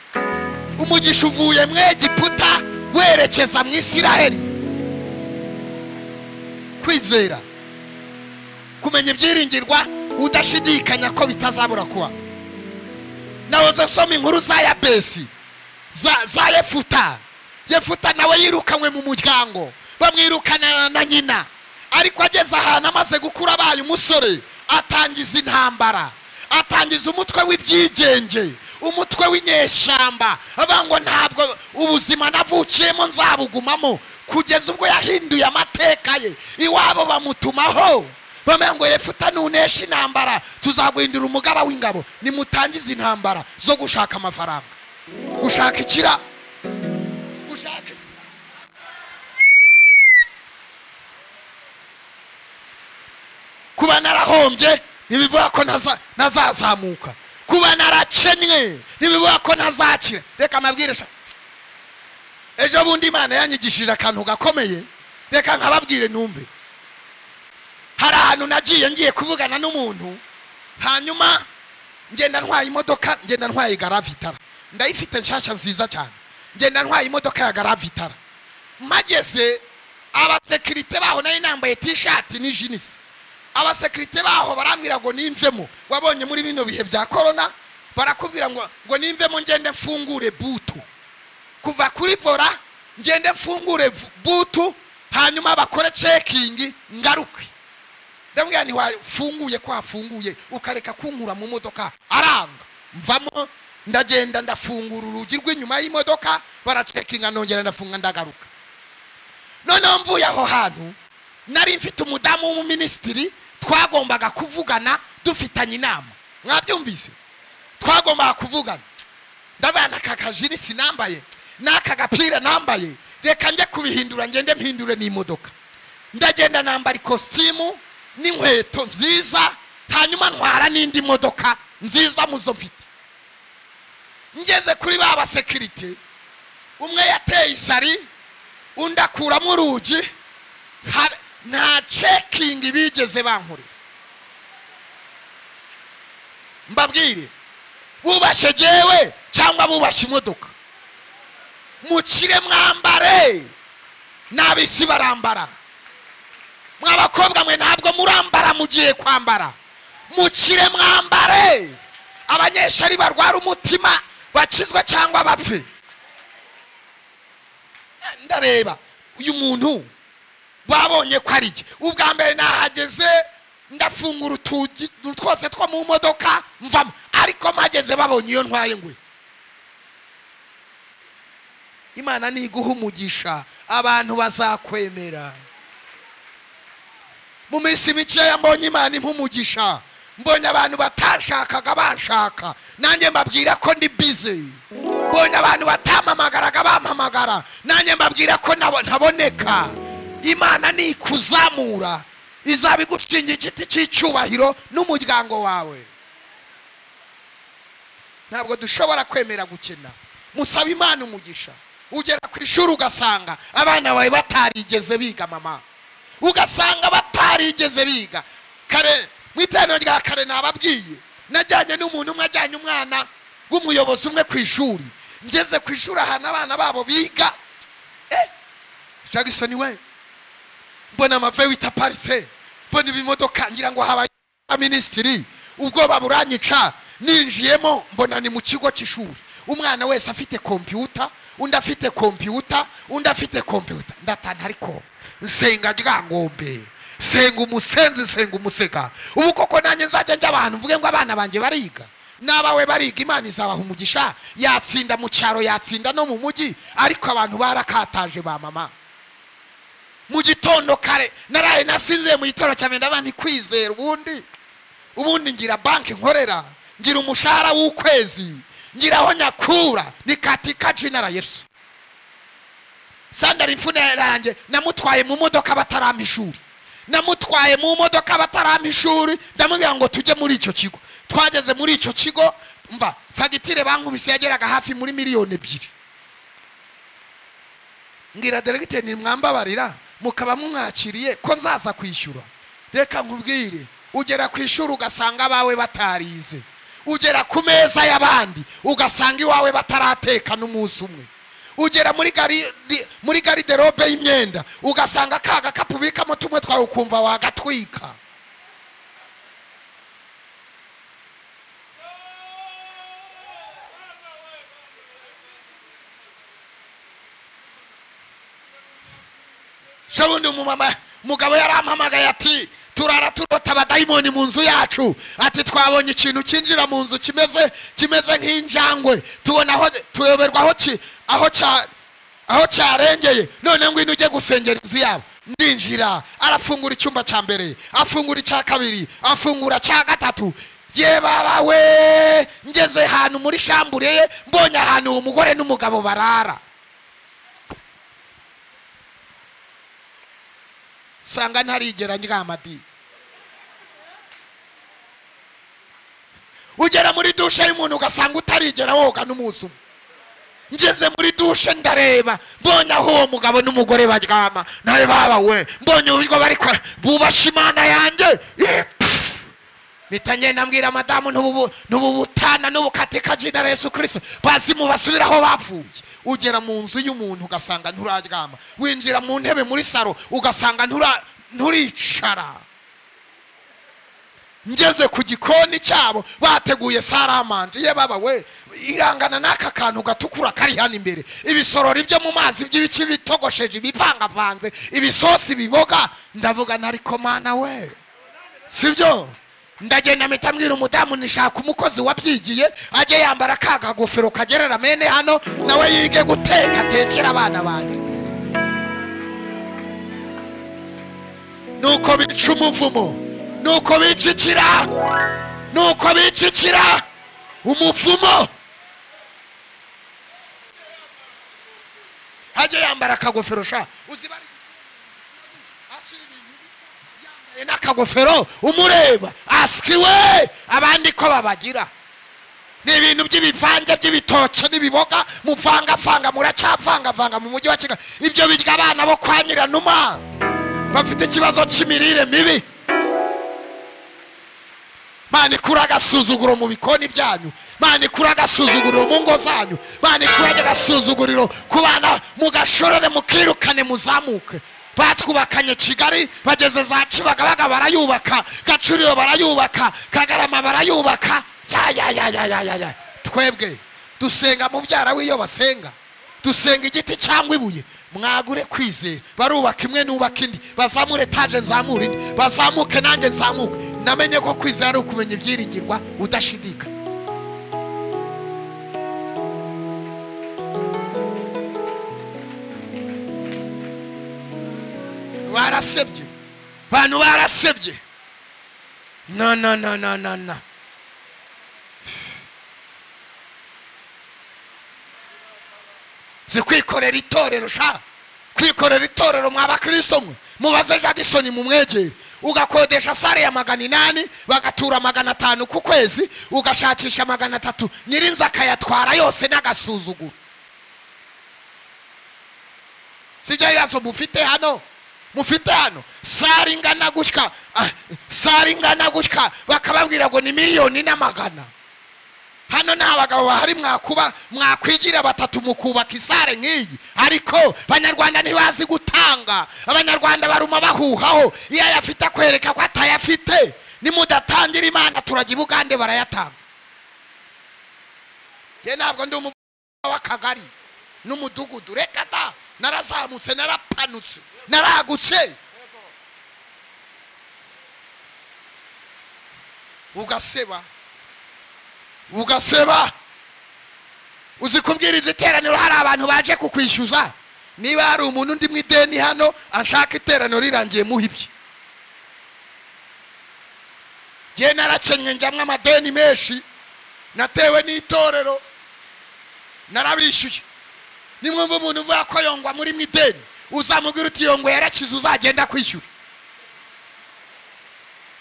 umugisha uvuye mu egiputa werekeza mu isiraheli kwizera kumenya ibyiringirwa udashidikanya ko bitazabura kuba nahoze nsoma inkuru za yabesi za, za yefuta yefuta nawe yirukanywe mu muryango bamwirukanana na nyina ariko ageze ahantu amaze gukura abaye umusore atangiza intambara atangiza umutwe w'ibyigenge umutwe w'inyeshyamba avuga ngo ntabwo ubuzima navukiyemo nzabugumamo kugeza ubwo yahinduye amateka ye iwabo bamutumaho bamenya ngo yefuta nunesha intambara tuzaguhindura umugaba w'ingabo nimutangize intambara zo gushaka amafaranga gushaka ikira gushaka kuba narahombye ntibivuga ko ntaza- ntazazamuka kuba narakennye ntibivuga ko ntazakira reka amabwirisha ejo bundi imana yanyigishije akantu gakomeye reka nkababwire numve hari ahantu nagiye ngiye kuvugana n'umuntu hanyuma ngenda ntwaye imodoka ngenda ntwaye garavitara ndayifite nshyashya nziza cyane ngenda ntwaye imodoka ya garavitara mageze abasekirite baho nari nambaye tishati n'ijinisi abasekirite baho barambwira ngo nimvemo wabonye muri bino bihe bya korona barakubwira ngo ngo nimvemo ngende mfungure butu kuva kuri vora ngende mfungure v- butu hanyuma bakore cekingi ngaruke ndamubwira nti wafunguye ko wafunguye ukareka kunkura mu modoka aranga mvamo ndagenda ndafungura urugi rw'inyuma y'imodoka baracekinga nongera ndafunga ndagaruka noneho mvuye aho hantu nari mfite umudamu w'umuminisitiri twagombaga kuvugana dufitanye inama mwabyumvise twagombaga kuvugana ndabana aka kajiri sinambaye n'aka gapira nambaye reka njye kubihindura ngende mpindure n'imodoka ndagenda nambara ikositimu n'inkweto nziza hanyuma ntwara n'indi modoka nziza mu zo mfite ngeze kuri ba basekirite umwe yateye isari undi akuramo urugi har- nta cekingi bigeze bankorera mbabwire bubashe jewe cyangwa bubashe imodoka mukire mwambare n'abisi barambara mw'abakobwa mwe ntabwo murambara mugiye kwambara mukire mwambare abanyeshuri barwara umutima bakizwe cyangwa bapfe ndareba uyu muntu babonye ko ari jye ubwa mbere nahageze ndafungura utugi twose two mu modoka mvamo ariko mpageze babonye iyo ntwaye ngwe imana niguha umugisha abantu bazakwemera mu minsi mikeya mbonye imana impa umugisha mbonye abantu batashakaga banshaka nanjye mbabwira ko ndi bize mbonye abantu batampamagaraga bampamagara nanjye mbabwira ko nabo- ntaboneka imana ni ikuzamura izaba igushinga igiti cy'icyubahiro n'umuryango wawe ntabwo dushobora kwemera gukena musaba imana umugisha ugera ku ishuri ugasanga abana bawe batarigeze biga mama ugasanga batarigeze biga kare mu iteraniro rya kare nababwiye najyanye n'umuntu umwe ajyanye umwana w'umuyobozi umwe ku ishuri ngeze ku ishuri ahantu abana babo biga eh jagisoni we mbona amave wita parise mbona ibimodoka ngira ngo habaye minisitiri ubwoba buranyica ninjiyemo mbona ni mu kigo cy'ishuri umwana wese afite kompiyuta undi afite kompiyuta undi afite kompiyuta ndatana ariko nsenga ryangombe senga umusenzi senga umusega ubu koko nanjye nzajya njya abantu mvuge ngo abana banjye bariga n'abawe bariga imana izabaha umugisha yatsinda mu cyaro yatsinda no mu mujyi ariko abantu barakataje ba mama mu gitondo kare naraye nasinziye mu gitondo cyane ndaba ntikwizera ubundi ubundi ngira banki nkorera ngira umushahara w'ukwezi ngira aho nyakura ni katika jina la yesu sandari imfune yanjye namutwaye mu modoka batarampa ishuri namutwaye mu modoka batarampa ishuri ndamubwira ngo tujye muri icyo kigo twageze muri icyo kigo mva fagitire bankubise yageraga hafi muri miliyoni ebyiri mbwira deregiteri nimwambabarira mukaba mumwakiriye ko nzaza kwishyura reka nkubwire ugera ku ishuri ugasanga abawe batarize ugera ku meza y'abandi ugasanga iwawe bataratekana umunsi umwe ugera muri gari ri- muri gariderobe y'imyenda ugasanga ka gakapu ubikamo tumwe twawe ukumva wagatwika se ubundi umumama umugabo yarampamagaye ati turara turota abadayimoni mu nzu yacu ati twabonye ikintu cyinjira mu nzu kimeze kimeze nk'injangwe tubona aho tuyoberwa aho ki aho cya aho cyarengeye none ngwino ujye gusengera inzu yabo ndinjira arafungura icyumba cya mbere afungura icya kabiri afungura cya gatatu ye baba we ngeze ahantu muri shambure ye mbonye ahantu uwo mugore n'umugabo barara usanga ntarigera ndyamadi ugera muri dushe y'umuntu ugasanga utarigera woga n'umunsi umwe ngeze muri dushe ndareba mbonye aho uwo mugabo n'umugore baryama nawe baba we mbonye uburyo bari kwa- bubasha imana yanjye eh, pff. mpita ngenda mbwira madamu ntubu- ntububutana n'ubukatika jina na yesu kirisito bazimu basubiraho bapfuye ugera mu nzu y'umuntu ugasanga nturaryama winjira mu ntebe muri saro ugasanga ntura- nturicara ngeze ku gikoni cyabo bateguye saramanje ye baba we irangana n'aka kantu gatukura kari hano imbere ibisorori byo mu mazi by'ibiki bitogosheje ibivangavanze ibisosi biboga ndavuga na ariko mana we sibyo ndagenda mpita mbwira umudamu nishaka umukozi wabyigiye ajye yambara ka kagofero kagerera mene hano nawe yige guteka atekera abana banjye nuko bica umuvumo nuko bica ikira nuko bica ikira umuvumo ajye yambara akagofero sha uzi bari ashyira ibintu yambaye n'akagofero umureba asikiwe abandi ko babagira ni ibintu by'ibivange by'ibitoki n'ibiboga muvangavanga muracyavangavanga mu mujyi wa kigali ibyo birya abana bo kwa nyiranuma bafite ikibazo cy'imirire mibi mana ikura agasuzuguro mu bikoni byanyu mana ikura agasuzuguriro mu ngo zanyu mana ikura agasuzuguriro ku bana mugashorere mukirukane muzamuke batwubakanye kigali bageze za kibagabaga barayubaka gacuriro barayubaka kagarama barayubaka ya ya ya ya ya ya ya twebwe dusenga mubyara w'iyo basenga dusenga igiti cyangwa ibuye mwagure kwizera barubaka imwe nubaka indi bazamure etaje nzamure indi bazamuke nanjye nzamuke namenye ko kwizera ari ukumenya ibyiringirwa udashidikanya barasebye abantu barasebye na na na na na na si kwikorera itorero sha kwikorera itorero mwa bakristo mwe mubaze jagisoni mumwegere ugakodesha sare ya magana inani bagatura magana atanu ku kwezi ugashakisha magana atatu nyirinzu akayatwara yose n'agasuzuguro sibyo bibazo mufite hano mufite hano sare ingana gutya ah, sare ingana gutya bakababwira ngo ni miliyoni n'amagana hano nta bagabo bahari mwakuba mwakwigira batatu mukubaka isare nk'iyi ariko abanyarwanda ntibazi gutanga abanyarwanda baruma bahuhaho iyo ayafite akwereka ko atayafite nimudatangira imana turajya i bugande barayatanga njye ntabwo ndi umugabo w'akagari n'umudugudu reka da narazamutse narapanutse naragutse ugaseba ugaseba uzi kubwiriza iteraniro hari abantu baje kukwishyuza niba hari umuntu undi mu ideni hano ashaka iteraniro rirangiye muha ibye ngewe narakennye njyamwo amadeni menshi natewe n'itorero narabishyuye nimwumva umuntu uvuga ko yongwa muri mu ideni uzamubwira uti yongwa yarakize uzagenda kwishyura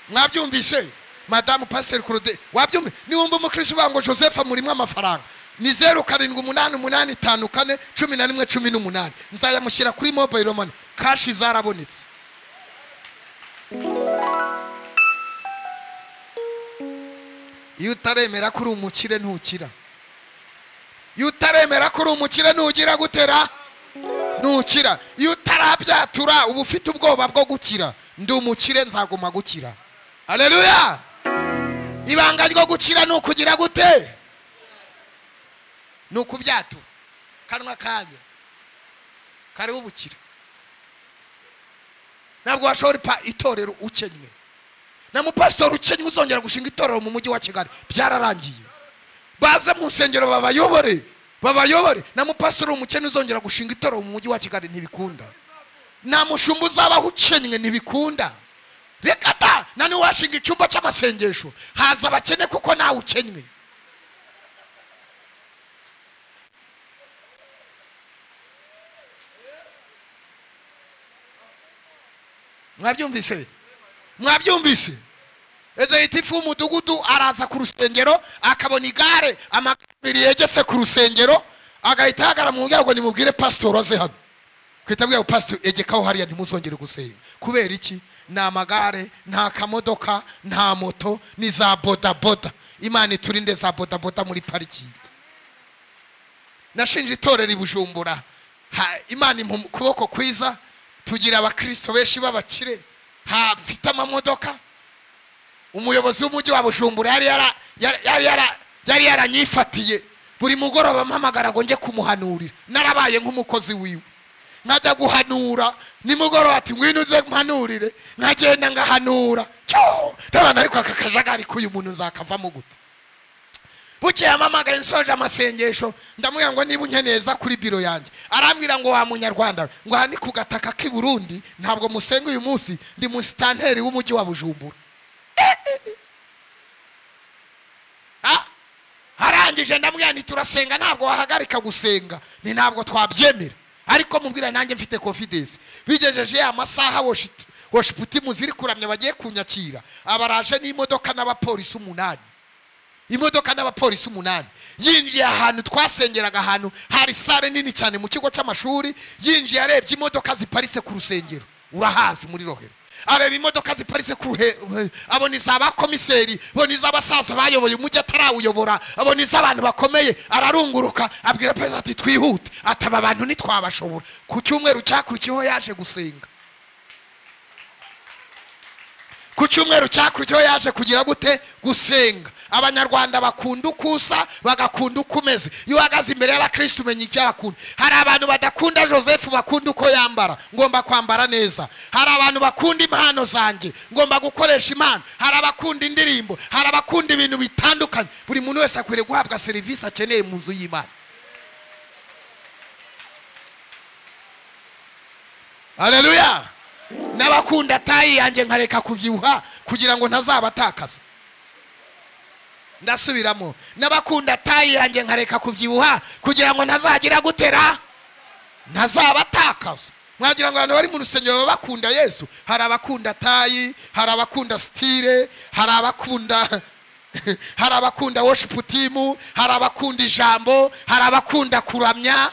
mwabyumvise madamu pasiteri kurode wabyumva niwumva umukirisi uvuga ngo joseph amurimo amafaranga ni zeru karindwi umunani umunani itanu kane cumi na rimwe cumi n'umunani nzayamushyira kuri mobayiro mani kashi zarabonetse iyo utaremera ko uri umukire ntukira iyo utaremera ko uri umukire ntugira gutera ntukira iyo utarabyatura uba ufite ubwoba bwo gukira ndi umukire nzaguma gukira hareruya ibanga ryo gukira ni ukugira gute ni ukubyatura kanwa kanya kariho ubukira ntabwo washobora ipa itorero ukennye na mupasitori ukennye uzongera gushinga itorero mu mujyi wa kigali byararangiye baze mu nsengero babayobore babayobore na mupasitori umukene uzongera gushinga itorero mu mujyi wa kigali ntibikunda nta mushumba uzabaho ukennye ntibikunda reka da na ntiwashinga icyumba cy'amasengesho haza abakene kuko nawe ukennye mwabyumvise mwabyumvise ezeyiti ifu umudugudu araza ku rusengero akabona igare amagare abiri yegetse ku rusengero agahita ahagarara mu muryango nimubwire pasitori aze hano kwita bwabo pasitori egekaho hariya ntimuzongere gusenga kubera iki ni amagare nta kamodoka nta moto ni za bodaboda imana iturinde za bodaboda muri parikingi nashinje itorero i bujumbura Ha- imana impa ukuboko kwiza tugira abakirisito benshi b'abakire hafite amamodoka umuyobozi w'umujyi wa bujumbura yari yara- yari- yari yara- yari yaranyifatiye buri mugoroba mpamagara ngo njye kumuhanurira narabaye nk'umukozi wiwe nkajya guhanura nimugoroba ati ngwino uze mpanurire nkagenda ngahanura Cyo! ndabona ariko aka kajagari k'uyu muntu nzakavamo gute bukeye amamagaye nsoje amasengesho ndamubwira ngo niba unkeneza kuri biro yanjye arambwira ngo wa munyarwanda ngo aha ni ku gataka k'i burundi ntabwo musenga uyu munsi ndi musitanteri w'umujyi wa bujumbura Ah! arangije ndamubwira nti turasenga ntabwo wahagarika gusenga ni ntabwo twabyemera ariko mubwira nanjye mfite confidence bigejeje ya masaha woshiti woshiti muziri kuramya bagiye kunyakira abaraje n'imodoka n'abapolisi umunani imodoka n'abapolisi umunani yinjiye ahantu twasengeraga ahantu hari sare nini cyane mu kigo cy'amashuri yinjiye arebye imodoka ziparitse ku rusengero urahazi muri rohero areba imodoka ziparitse ku ruhe ruhe- abona iz'abakomiseri abona iz'abasaza bayoboye umujyi atarawuyobora abona iz'abantu bakomeye ararunguruka abwira perezida ati twihute ataba abantu ntitwabashobora ku cyumweru cyakurikiyeho yaje gusenga ku cyumweru cyakurikiyeho yaje kugira gute gusenga abanyarwanda bakunda uko usa bagakunda uko umeze iyo uhagaze imbere y'abakirisitu umenya ibyo bakunda hari abantu badakunda joseph bakunda uko yambara ngomba kwambara neza hari abantu bakunda impano zanjye ngomba gukoresha impano hari abakunda indirimbo hari abakunda ibintu bitandukanye buri muntu wese akwiriye guhabwa serivisi akeneye mu nzu y'imana haleluya n'abakunda tayi yanjye nkareka kubyibuha kugira ngo ntazabatakaza ndasubiramo n'abakunda tayi yanjye nkareka kubyibuha kugira ngo ntazagira gutera ntazabatakaza mwagira ngo abantu bari mu rusengero baba bakunda yesu hari abakunda tayi hari abakunda sitire hari abakunda hari abakunda woshipu timu hari abakunda ijambo hari abakunda kuramya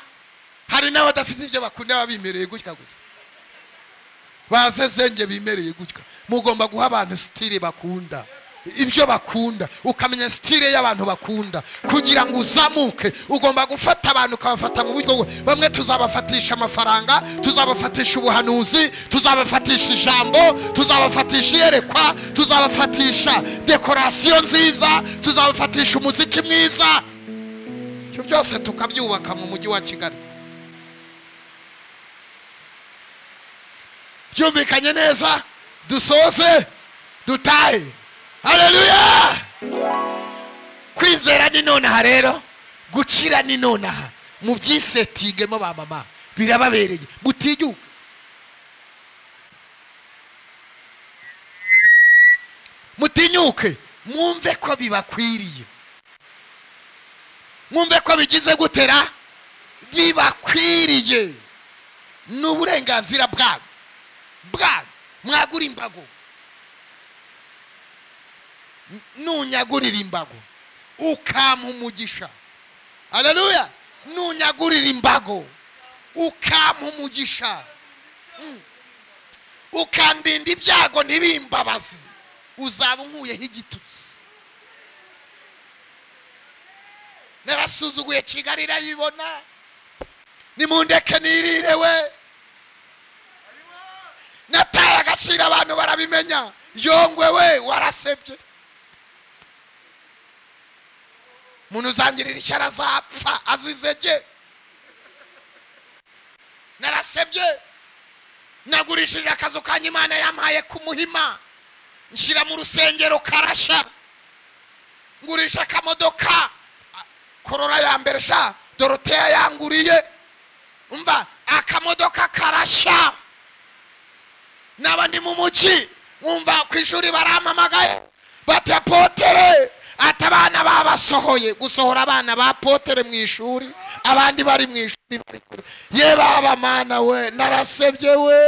hari n'abadafite ibyo bakunda baba bimereye gutya gusa bazezenge bimereye gutya mugomba guha abantu sitire bakunda ibyo bakunda ukamenya sitire y'abantu bakunda kugira ngo uzamuke ugomba gufata abantu ukabafata mu buryo bwo- bamwe tuzabafatisha amafaranga tuzabafatisha ubuhanuzi tuzabafatisha ijambo tuzabafatisha iyerekwa tuzabafatisha dekorasiyo nziza tuzabafatisha umuziki mwiza ibyo byose tukabyubaka mu mujyi wa kigali byumvikanye neza dusoze dutahe hareruya kwizera ni nonaha rero gukira ni nonaha mu byisetingemo ba mama birababereye mutigihugu mutinyuke mwumve ko bibakwiriye mwumve ko bigize gutera bibakwiriye ni uburenganzira bwabo bwanyu mwagura imbago N- nunyagurira imbago ukampa umugisha aleluya nunyagurira imbago ukampa umugisha Mm. ukandinda ibyago ntibimbabazi uzaba unkuyeho igitutsi narasuzuguye kigali irayibona nimundeke nirire we nataye agaciro abantu barabimenya yongwe we warasebye umuntu uzangirira ishyara azapfa azizege narasebye nagurishije akazu kanjye imana yampaye ku muhima nshyira mu rusengero karashya ngurisha akamodoka korora ya mbere sha doroteya yanguriye umva akamodoka karashya naba ndi mu muki wumva ku ishuri barampamagaye bati apotere ati abana babasohoye gusohora abana ba potere mu ishuri abandi bari mu ishuri bari kure ye baba mana we narasebye we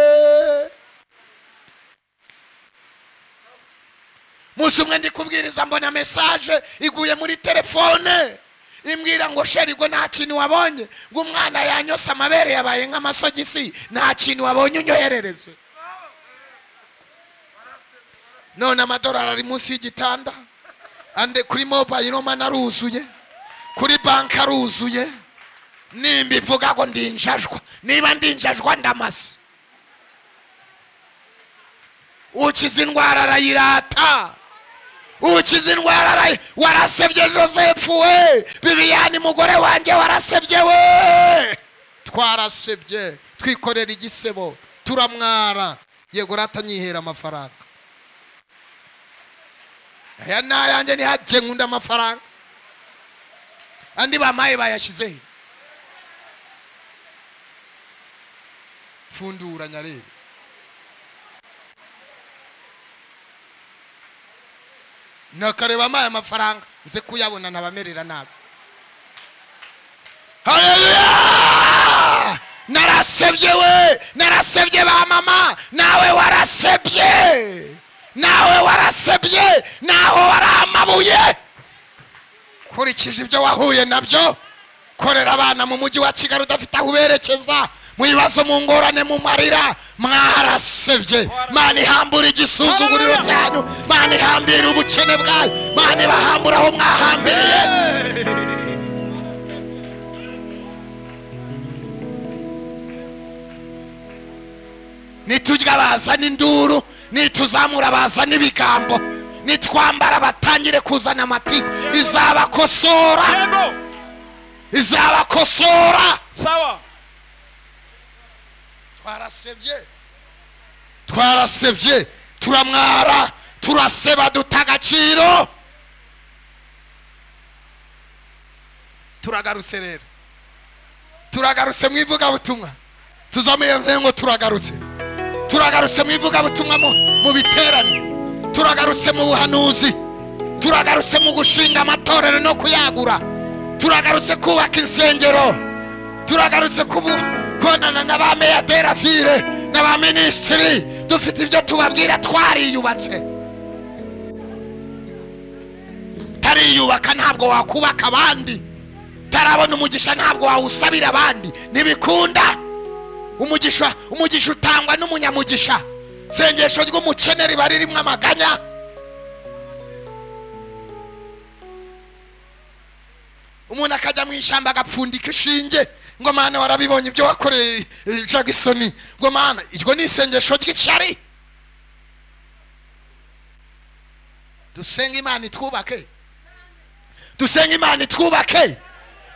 umunsi umwe ndi kubwiriza mbona mesaje iguye muri telefone imbwira ngo sherigwe nta kintu wabonye ngo umwana yanyose amabere yabaye nk'amasogisi nta kintu wabonye unyoherereze none amadolari ari munsi y'igitanda ande kuri mobayiro mani aruzuye kuri banki aruzuye nimba ivuga ngo ndinjajwa niba ndinjajwa ndamaze ukiza indwara arayirata ukiza indwara arayi warasebye joseph we bibiyani mugore wanjye warasebye we twarasebye twikorera igisebo turamwara yego ratanyihera amafaranga aya ni ayanjye ntihajye nkunda amafaranga andi bamaye bayashyize he pfundura nyarebe nakareba amaye amafaranga nze kuyabona ntabamerera nabi haleluya narasebye we narasebye ba mama nawe warasebye nawe warasebye naho wari amabuye kurikije ibyo wahuye nabyo korera abana mu mujyi wa kigali udafite aho uberekeza mu bibazo mu ngorane mu marira mwarasebye mana ihambura igisuzuguriro cyanyu mana ihambira ubukene bwayo mana ibahambura aho mwahambiriye niturya bazana induru nituzamura bazana ibigambo nitwambara batangire kuzana amatiku izabakosora yego izabakosora sawa twarasebye twarasebye turamwara turaseba duta agaciro turagarutse rero turagarutse mu ivugabutumwa tuzamuye mvuye ngo turagarutse turagarutse mu ivugabutumwa mu mu biterane turagarutse mu buhanuzi turagarutse mu gushinga amatorero no kuyagura turagarutse kubaka insengero turagarutse kubonana na ba meya de la ville na ba minisitiri dufite ibyo tubabwira twariyubatse tariyubaka ntabwo wakubaka abandi tarabona umugisha ntabwo wawusabira abandi ntibikunda umugisha umugisha utangwa n'umunyamugisha sengesho ry'umukene riba ririmo amaganya umuntu akajya mu ishyamba agapfundika ishinge ngo mana warabibonye ibyo wakoreye eh, jagisoni ngo mana iryo ni isengesho ry'ishyari dusenga imana itwubake dusenga imana itwubake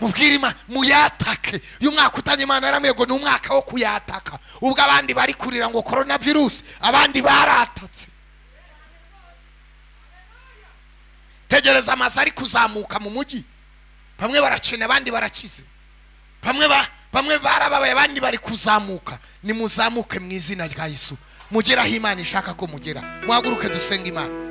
mubwire imana muyatake uyu mwaka utanye imana yaramwego ni umwaka wo kuyataka ubwo abandi bari kurira ngo korona virusi abandi baratatse tegereza amazu ari kuzamuka mu mujyi bamwe barakina abandi barakize bamwe ba- bamwe barababaye abandi bari kuzamuka nimuzamuke mu izina rya yesu mugeraho imana ishaka ko mugera muhaguruke dusenga imana